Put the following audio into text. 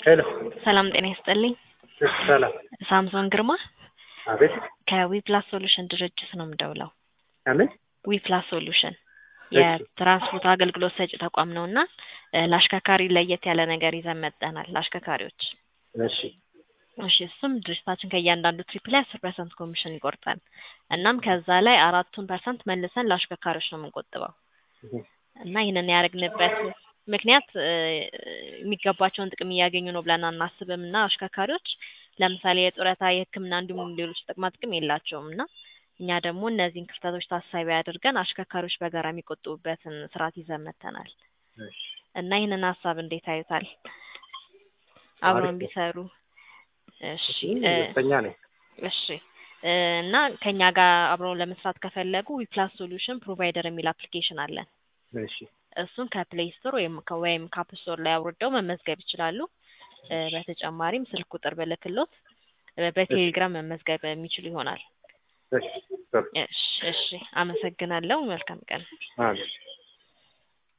ሄሎ ሰላም ጤና ይስጥልኝ። ሰላም። ሳምሶን ግርማ አቤት። ከዊፕላስ ሶሉሽን ድርጅት ነው የምደውለው። አምን ዊፕላስ ሶሉሽን እሺ። የትራንስፖርት አገልግሎት ሰጪ ተቋም ነው እና እ ለአሽከርካሪ ለየት ያለ ነገር ይዘን መጠናል ለአሽከርካሪዎች። እሺ እሺ እሱም ድርጅታችን ከእያንዳንዱ ትሪፕ ላይ አስር ፐርሰንት ኮሚሽን ይቆርጣል። እናም ከዛ ላይ አራቱን ፐርሰንት መልሰን ለአሽከርካሪዎች ነው የምንቆጥበው እህ፣ እና ይህንን ያደረግንበት ምክንያት እ የሚገባቸውን ጥቅም እያገኙ ነው ብለን አናስብም እና አሽከርካሪዎች ለምሳሌ የጡረታ፣ የሕክምና እንዲሁም ሌሎች ጥቅማ ጥቅም የላቸውም እና እኛ ደግሞ እነዚህን ክፍተቶች ታሳቢ አድርገን አሽከርካሪዎች በጋራ የሚቆጥቡበትን ስርዓት ይዘን መጥተናል እሺ። እና ይህንን ሀሳብ እንዴት አዩታል? አብረውን አሪፍ ነው። ቢሰሩ። እሺ እ ደስተኛ ነኝ። እሺ እ እና ከኛ ጋር አብረው ለመስራት ከፈለጉ ዊፕላስ ሶሉሽን ፕሮቫይደር የሚል አፕሊኬሽን አለን። እሺ እሱን ከፕሌይ ስቶር ወይም ከ- ወይም ከአፕ ስቶር ላይ አውርደው መመዝገብ ይችላሉ። እ በተጨማሪም ስልክ ቁጥር ብልክሎት እ በቴሌግራም መመዝገብ የሚችሉ ይሆናል። እሺ ጥሩ። እሺ እሺ፣ አመሰግናለሁ። መልካም ቀን። አሜን።